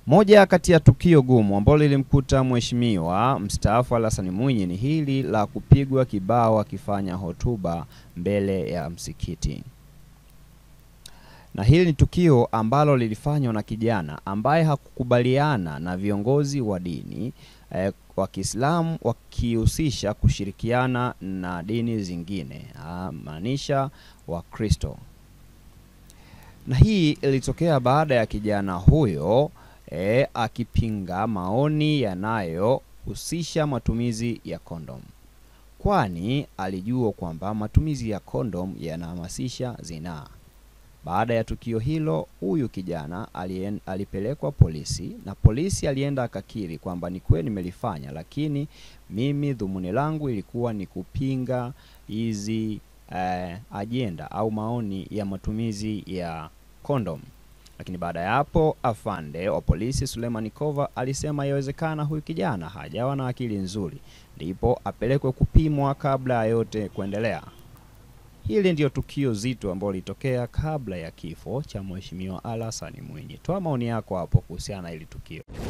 Moja kati ya tukio gumu ambalo lilimkuta mheshimiwa mstaafu Hassan Mwinyi ni hili la kupigwa kibao akifanya hotuba mbele ya msikiti. Na hili ni tukio ambalo lilifanywa na kijana ambaye hakukubaliana na viongozi wa dini eh, wa Kiislamu wakihusisha kushirikiana na dini zingine, maanisha Wakristo. Na hii ilitokea baada ya kijana huyo E, akipinga maoni yanayohusisha matumizi ya kondom, kwani alijua kwamba matumizi ya kondom yanahamasisha zinaa. Baada ya tukio hilo, huyu kijana alien, alipelekwa polisi na polisi alienda akakiri kwamba ni kweli nimelifanya, lakini mimi dhumuni langu ilikuwa ni kupinga hizi eh, ajenda au maoni ya matumizi ya kondom. Lakini baada ya hapo afande wa polisi Suleiman Kova alisema yawezekana huyu kijana hajawa na akili nzuri, ndipo apelekwe kupimwa kabla ya yote kuendelea. Hili ndiyo tukio zito ambalo lilitokea kabla ya kifo cha Mheshimiwa Hassan Mwinyi. Toa maoni yako hapo kuhusiana na hili tukio.